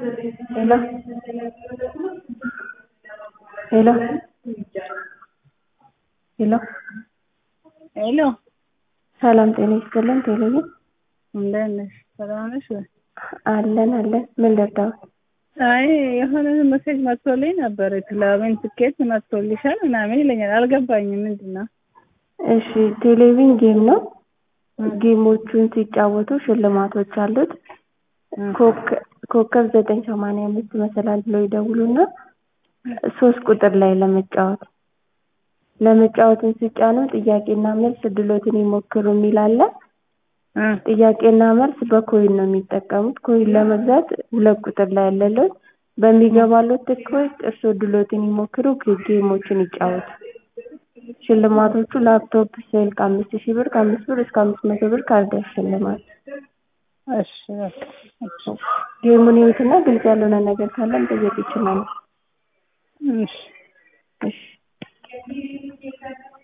ሄሎ ሄሎ ሄሎ ሄሎ ሰላም ጤና ይስጥልን ቴሌቪዥን እንደት ነሽ? ሰላም ነሽ ወይ? አለን አለን ምን ልርዳዎት? አይ የሆነ ሜሴጅ መጥቶልኝ ነበር ክለብን ትኬት መጥቶልሻል ምናምን ይለኛል። አልገባኝም ምንድን ነው? እሺ ቴሌቪዥን ጌም ነው። ጌሞቹን ሲጫወቱ ሽልማቶች አሉት። ኮከብ ዘጠኝ ሰማንያ አምስት መሰላል ብለው ይደውሉና ሶስት ቁጥር ላይ ለመጫወት ለመጫወትን ሲጫኑ ጥያቄና መልስ እድሎትን ይሞክሩ የሚል አለ። ጥያቄና መልስ በኮይን ነው የሚጠቀሙት። ኮይን ለመግዛት ሁለት ቁጥር ላይ ያለለት በሚገባለት ትኬት እርስዎ እድሎትን ይሞክሩ፣ ጌሞችን ይጫወቱ። ሽልማቶቹ ላፕቶፕ ስልክ ከአምስት ሺህ ብር ከአምስት ብር እስከ አምስት መቶ ብር ካርድ ያሸልማል። እሺ በቃ እሺ ጌሙን ይዩትና ግልጽ ያልሆነ ነገር ካለ መጠየቅ ይችላሉ። እሺ እሺ